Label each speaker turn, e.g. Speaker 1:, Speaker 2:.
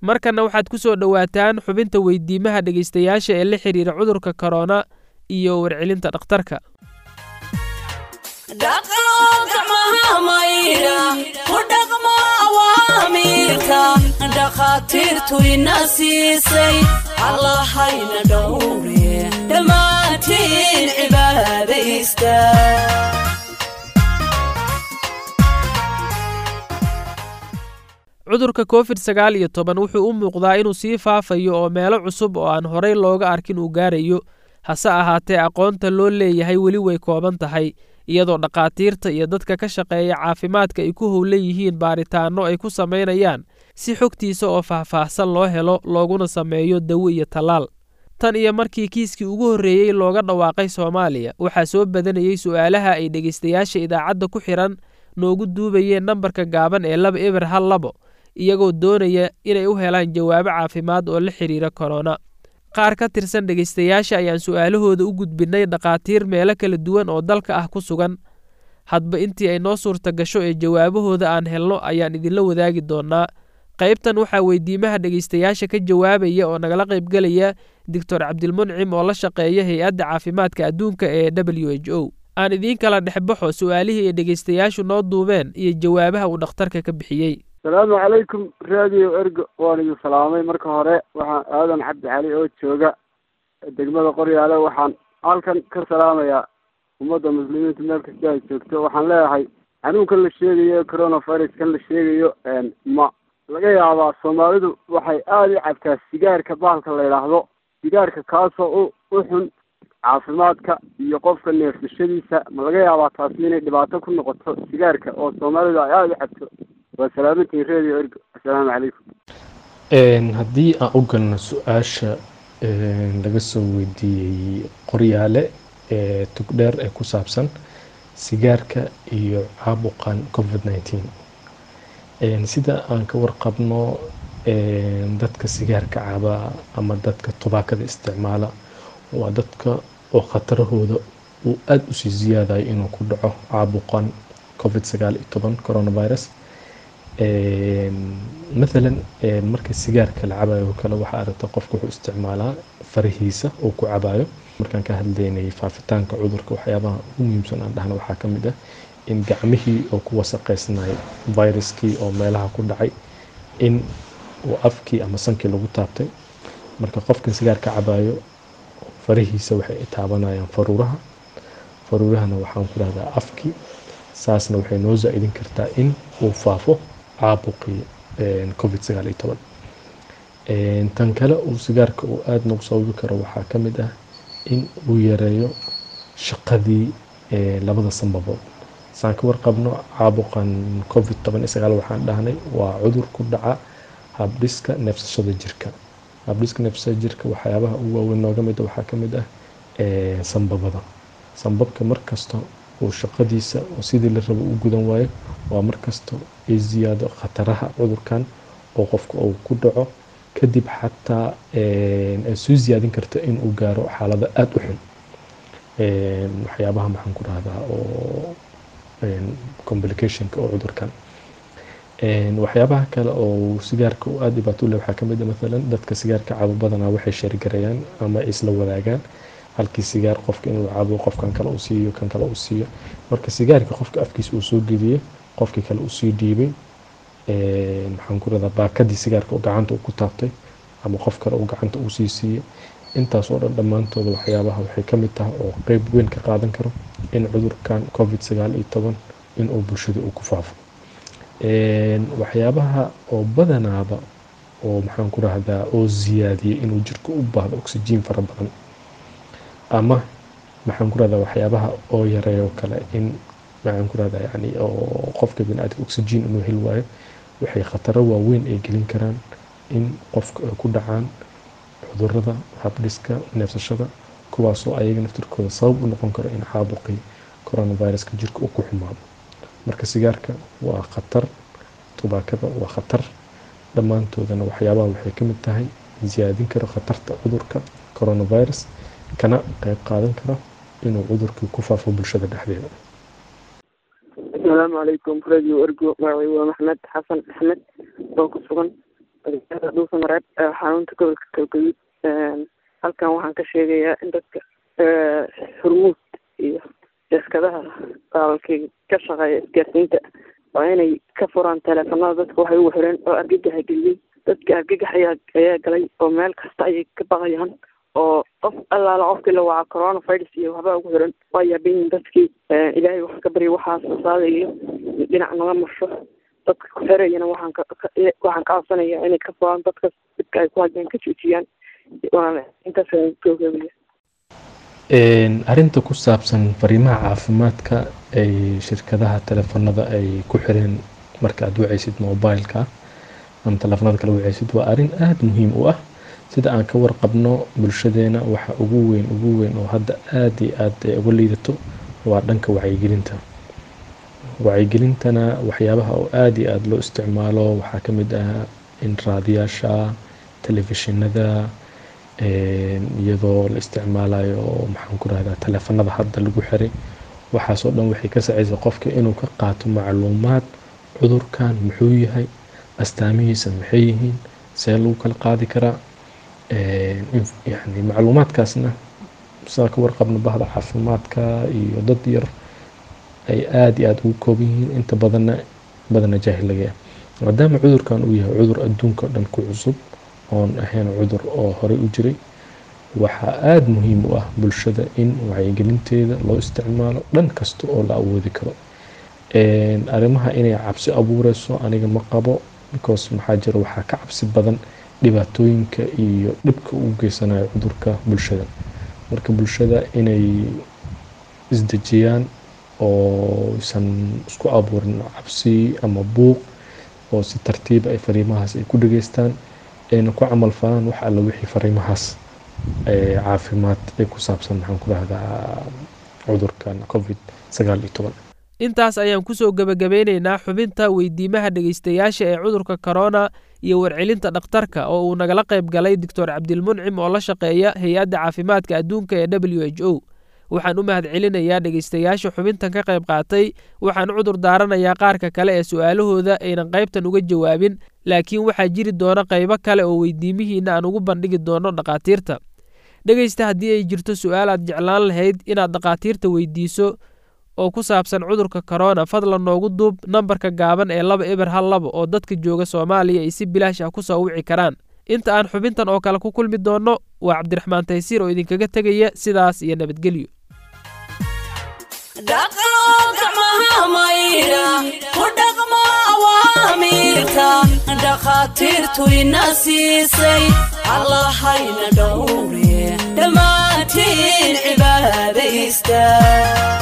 Speaker 1: markanna waxaad ku soo dhowaataan xubinta weydiimaha dhegaystayaasha ee la xidhiira cudurka korona iyo warcelinta dhakhtarka
Speaker 2: dhakhaatiirtu ina siisay allahayna dhowre dhammaantiin cibaadaysta
Speaker 1: cudurka covid sagaal iyo toban wuxuu u muuqdaa inuu sii faafayo oo meelo cusub oo aan horey looga arkin uu gaarayo hase ahaatee aqoonta loo leeyahay weli way kooban tahay iyadoo dhakhaatiirta iyo dadka ka shaqeeya caafimaadka ay ku howlan yihiin baaritaanno ay ku samaynayaan si xogtiisa oo faahfaahsan loo helo looguna sameeyo dawo iyo tallaal tan iyo markii kiiskii ugu horreeyey looga dhawaaqay soomaaliya waxaa soo badanayey su'aalaha ay dhegaystayaasha idaacadda ku xidhan noogu duubayeen nambarka gaaban ee laba eber hal labo iyagoo doonaya inay u helaan jawaabo caafimaad oo la xidhiira korona qaar ka tirsan dhegaystayaasha ayaan su'aalahooda u gudbinnay dhakhaatiir meelo kala duwan oo dalka ah ku sugan hadba intii ay noo suurta gasho ee jawaabahooda aan helno ayaan idinla wadaagi doonnaa qaybtan waxaa weydiimaha dhegaystayaasha ka jawaabaya oo nagala qaybgelaya doctor cabdilmuncim oo la shaqeeya hay-adda caafimaadka adduunka ee w h o aan idiin kala dhexbaxo su'aalihii ay dhegaystayaashu noo duubeen iyo jawaabaha uu dhakhtarka ka bixiyey
Speaker 3: asalaamu calaykum radio ergo waan idin salaamay marka hore waxaan aadan cabdi cali oo jooga degmada qoryaale waxaan halkan ka salaamayaa ummadda muslimiinta meel kasta ay joogto waxaan leeyahay xanuunkan la sheegayo coronaviruskan la sheegayo ma laga yaabaa soomaalidu waxay aada u cabtaa sigaarka bahalka la yidhaahdo sigaarka kaasoo u u xun caafimaadka iyo qofka neefsashadiisa ma laga yaabaa taasi inay dhibaato ku noqoto sigaarka oo soomaalidu ay aada u cabto waa salaamantiin radio ergo assalaamu calaykum
Speaker 4: haddii aan u galno su-aasha laga soo weydiiyey qoryaale ee tugdheer ee ku saabsan sigaarka iyo caabuqan covid nineteen sida aan ka warqabno dadka sigaarka cabaa ama dadka tubaakada isticmaala waa dadka oo khatarahooda uu aada usii ziyaadayo inuu ku dhaco caabuqan covid sagaal iyo toban coronavirus mathalan marka sigaarka la cabayo oo kale waxaa aragta qofka wuxuu isticmaalaa farahiisa uu ku cabayo markaan ka hadlaynay faafitaanka cudurka waxyaabaha ugu muhiimsan aan dhahna waxaa ka mid ah in gacmihii oo ku wasaqaysnay viruskii oo meelaha ku dhacay in uu afkii ama sankii lagu taabtay marka qofkan sigaarka cabayo farahiisa waxay taabanayaan faruuraha faruurahana waxaan ku dhahdaa afkii saasna waxay noo zaa'idin kartaa in uu faafo caabuqii covid sagaal iyo toban tan kale uu sigaarka uu aada nagu sababi karo waxaa ka mid ah in uu yareeyo shaqadii labada sanbabood saan ka warqabno caabuqan covid toban iyo sagaal waxaan dhahnay waa cudur ku dhaca habdhiska neefsashada jirka habdhiska neefsashada jirka waxyaabaha ugu waaweyn nooga mid waxaa ka mid ah sanbabada sanbabka markasta uu shaqadiisa oo sidii la rabo u gudan waayo waa markasta ay ziyaado khataraha cudurkan oo qofka uu ku dhaco kadib xataa ay soo ziyaadin karta in uu gaaro xaalado aada u xun waxyaabaha maxaan ku rahdaa oo complicationka oo cudurkan waxyaabaha kale oo sigaarka uu aada dhibaato u leh waxaa kamid a mathalan dadka sigaarka cabo badanaa waxay sheerigarayaan ama ay isla wadaagaan halkii sigaar qofka inuu cabo qofkan kale uu siiyo kan kale uu siiyo marka sigaarka qofka afkiisa uu soo geliyey qofkii kale uu sii dhiibay maxaan ku rahdaa baakadii sigaarka gacanta uu ku taabtay ama qof kale uu gacanta uu sii siiyey intaas oo dhan dhammaantooda waxyaabaha waxay ka mid tahay oo qeyb weyn ka qaadan karo in cudurkan covid sagaal iyo toban inuu bulshada uu ku faafo waxyaabaha oo badanaaba oo maxaan ku rahdaa oo ziyaadiyey inuu jirka u baahdo oxygen fara badan ama maxaan ku rahdaa waxyaabaha oo yareeyo kale in maxaan ku rahdaa yani oo qofka biniaadamka oxygen inuu heli waayo waxay khataro waaweyn ay gelin karaan in qofka ay ku dhacaan cudurada habdhiska neefsashada kuwaasoo ayaga naftirkooda sabab u noqon karo in caabuqii coronaviruska jirka uu ku xumaado marka sigaarka waa khatar tubaakada waa khatar dhammaantoodana waxyaabaha waxay ka mid tahay ziyaadin karo khatarta cudurka coronavirus kana qeyb qaadan karo inuu cudurkii ku faafo bulshada dhexdeeda
Speaker 5: asalaamu calaykum radio ergo magacay waa maxmed xasan axmed oo ku sugan magaalada dhuusamareeb ee xarunta gobolka galgaduud halkan waxaan ka sheegayaa in dadka hormuud iyo shirkadaha baalkii ka shaqeeya isgaarsiinta waa inay ka furaan teleefanada dadka waxay ugu xireen oo argagaxa geliyey dadka argagax ayaa ayaa galay oo meel kasta ayay ka baqayaan oo qof allaala qofkii la waca coronavirus iyo waxba ugu xiran waa yaabayihin dadkii ilaahay wax ka barya waxaa soosaada iyo dhinac naga marsho dadka ku xerayana waxaan ka waxaan ka codsanaya inay ka furaan dadka dadka ay ku hadleen ka joojiyaan intaas googoobiya
Speaker 4: arrinta ku saabsan fariimaha caafimaadka ay shirkadaha teleefanada ay ku xireen marka aad wacaysid mobileka ama teleefanada kala wacaysid waa arrin aada muhiim u ah sida aan ka warqabno bulshadeena waxa ugu weyn ugu weyn oo hadda aada iyo aada uga liidato waa dhanka wacyigelinta wacyigelintana waxyaabaha oo aada iyo aada loo isticmaalo waxaa ka mid ah in raadiyaasha telefishinada iyadoo la isticmaalayo maxaan ku rahdaa teleefanada hadda lagu xiray waxaasoo dhan waxay ka sacaysa qofka inuu ka qaato macluumaad cudurkan muxuu yahay astaamihiisa maxay yihiin see lagu kala qaadi karaa yani macluumaadkaasna saa ka warqabno bahda caafimaadka iyo dad yar ay aada iyo aada ugu kooban yihiin inta badanna badana jaahil laga yahay maadaama cudurkan uu yahay cudur adduunka o dhan ku cusub oon ahayn cudur oo horey u jiray waxaa aada muhiim u ah bulshada in wacyigelinteeda loo isticmaalo dhan kasta oo la awoodi karo arrimaha inay cabsi abuureyso aniga ma qabo because maxaa jira waxaa ka cabsi badan dhibaatooyinka iyo dhibka uu geysanayo cudurka bulshada marka bulshada inay isdejiyaan oo isan isku abuurin cabsi ama buuq oo si tartiiba ay fariimahaas ay ku dhageystaan ayna ku camal falaan wax alla wixii fariimahaas caafimaad ee ku saabsan maxaan ku rahdaa cudurkan covid sagaal iyo toban
Speaker 1: intaas ayaan kusoo gebagabeyneynaa xubinta weydiimaha dhegeystayaasha ee cudurka korona iyo warcelinta dhakhtarka oo uu nagala qayb galay doctor cabdilmuncim oo la shaqeeya hay-adda caafimaadka adduunka ee w h o waxaan u mahad celinayaa dhegeystayaasha xubintan ka qayb qaatay waxaan cudur daaranayaa qaarka kale ee su-aalahooda aynan qaybtan uga jawaabin laakiin waxaa jiri doona qaybo kale oo weydiimihiina aan ugu bandhigi doono dhakhaatiirta dhegeysta haddii ay jirto su-aal aad jeclaan lahayd inaad dhakhaatiirta weydiiso oo ku saabsan cudurka korona fadlan noogu duub nambarka gaaban ee laba eber hal laba oo dadka jooga soomaaliya ay si bilaash ah ku soo wici karaan inta aan xubintan oo kale ku kulmi doonno waa cabdiraxmaan taysiir oo idinkaga tegaya sidaas iyo nabadgelyo
Speaker 2: dhakhaatiirtu ina siisay allahayna dhowre dhammaantiin cibaadaysta